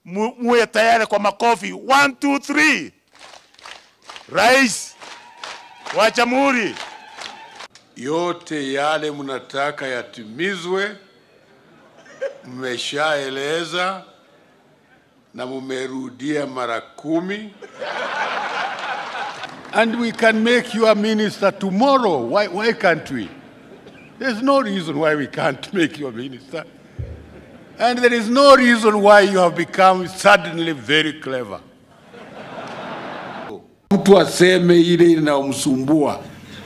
mu- muwe tayari kwa makofi. One, two, three. Rais wa Jamhuri, yote yale mnataka yatimizwe, mmeshaeleza na mumerudia mara kumi. And we can make you a minister tomorrow. Why, why can't we? There's no reason why we can't make you a minister. And there is no reason why you have become suddenly very clever. Mtu aseme ile inayomsumbua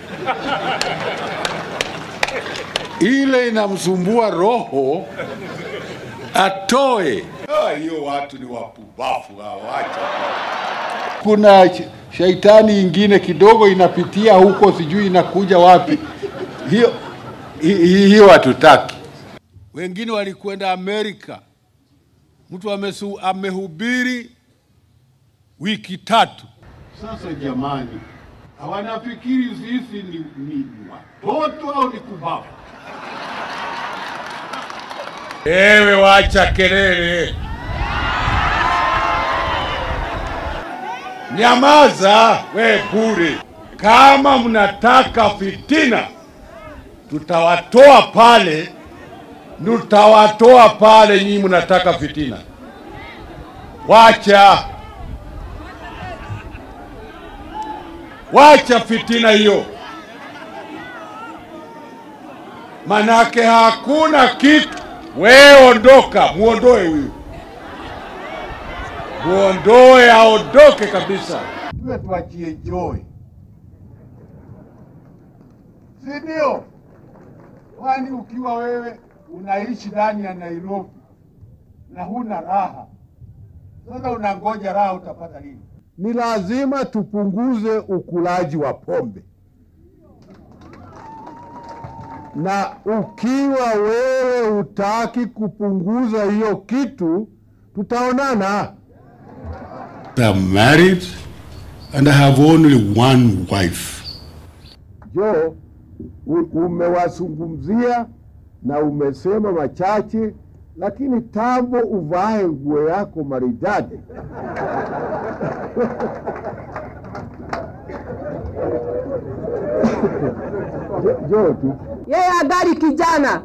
ile inamsumbua roho atoe. Ah, Hiyo watu ni wapumbavu hawacha. Kuna sh- shaitani ingine kidogo inapitia huko, sijui inakuja wapi. Hiyo hi- hi- hiyo hatutaki. Wengine walikwenda Amerika, mtu amesu, amehubiri wiki tatu. Sasa jamani, hawanafikiri sisi ni, ni watoto au ni kubavu? Ewe wacha kelele, nyamaza we bure. Kama mnataka fitina, tutawatoa pale, tutawatoa pale. Nyinyi mnataka fitina, wacha wacha fitina hiyo, manake hakuna kitu. Wewe ondoka, muondoe huyu, muondoe, aondoke kabisa. Tuwe tuachie Joy, si ndio? Kwani ukiwa wewe unaishi ndani ya Nairobi na huna raha, sasa unangoja raha utapata lini? ni lazima tupunguze ukulaji wa pombe, na ukiwa wewe hutaki kupunguza hiyo kitu, tutaonana. I'm married and I have only one wife. Jo, u- umewazungumzia na umesema machache, lakini tambo uvae nguo yako maridadi. Jo- Jo tu. yeye angali kijana.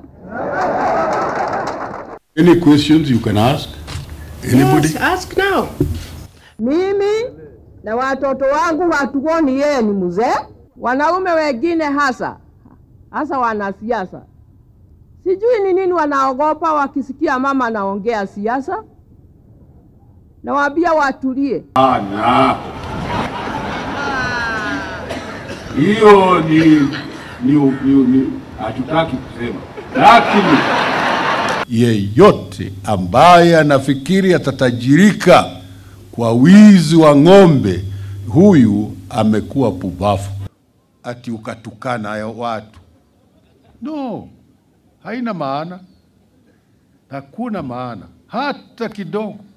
Any questions you can ask? Anybody? Yes, ask now. Mimi na watoto wangu hatuoni yeye ni mzee. Wanaume wengine hasa hasa wanasiasa, sijui ni nini wanaogopa wakisikia mama anaongea siasa. Nawaambia watulie. Ana. Hiyo ni ni ni, ni hatutaki kusema, lakini yeyote ambaye anafikiri atatajirika kwa wizi wa ng'ombe, huyu amekuwa pubafu. Ati ukatukana ya watu, no, haina maana, hakuna maana hata kidogo.